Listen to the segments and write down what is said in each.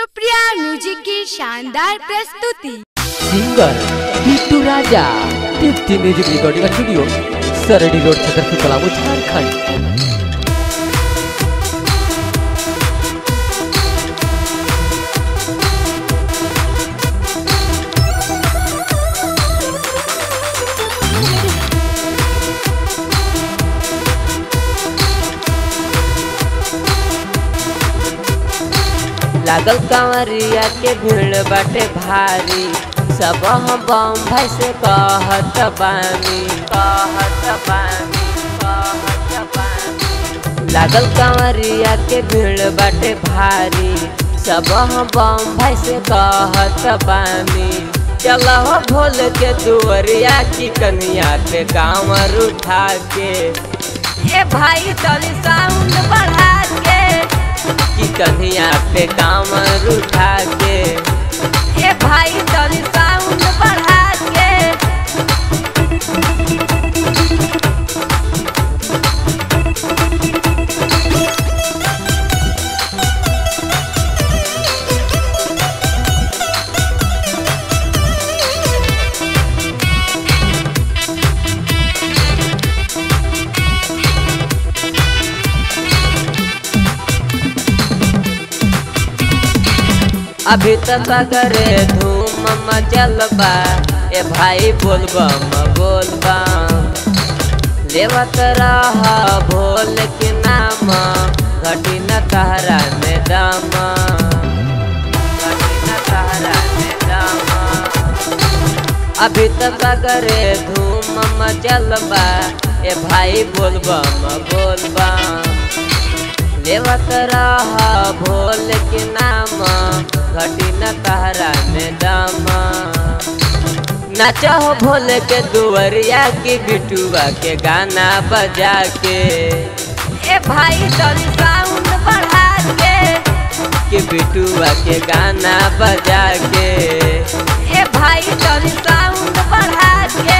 Supriya music की शानदार प्रस्तुति singer Bittu Raja Deepti music recording studio Sardi road Chhatarpur Palamu Jharkhand लागल कंवरिया के भीड़ बाटे भारी सब हम बम भाई से कहत बानी कहत बानी कहत बानी लागल कंवरिया के भीड़ बाटे भारी सब हम बम भाई से कहत बानी चलो हो भोल के दुवरिया की कनिया पे कांवर उठा के ए भाई चली साउंड बढ़ा के की कन्हैया पे कामर उठा के ए भाई तनी साउंड बढ़ा के अभी तक अगरे धूम मचल बा ए भाई बोलबम बोलबम लेवत रह भोल के नाम घटी न तहरा में दम घटी न तहरा में दम अभी तक अगरे धूम मचल बा ए भाई बोलबम बोलबम लेवत रह भोल के नाम घटी न तहरा में दम नाचो भोल के दुवरिया की बिटुआ के गाना बजा के ए भाई तनी साउंड बढ़ा के के बिटुआ के गाना बजा के ए भाई तनी साउंड बढ़ा के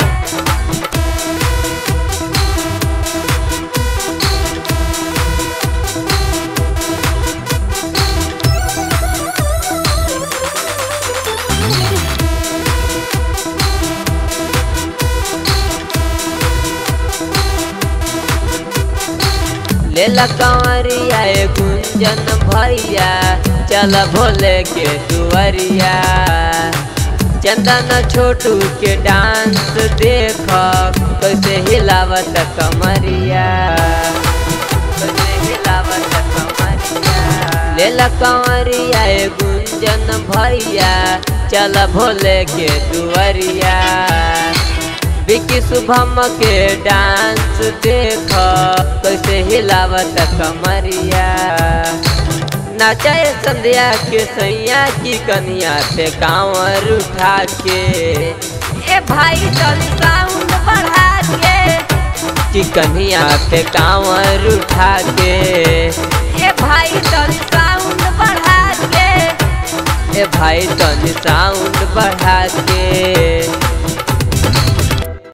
ले कंवरिया ए गुंजन भैया चल भोले के दुवरिया चंदन छोटू के डांस देख कैसे हिलावत कमरिया कैसे हिलावत कमरिया ले कंवरिया ए गुंजन भैया चल भोले के दुवरिया विकी शुभम के डांस देख कैसे हिलावत कमरिया नाचे संध्या के सैया की कनिया पे कांवर उठा के ए भाई तनी साउंड बढ़ा के की कनिया पे कांवर उठा के ए भाई तनी साउंड बढ़ा के ए भाई तनी साउंड बढ़ा के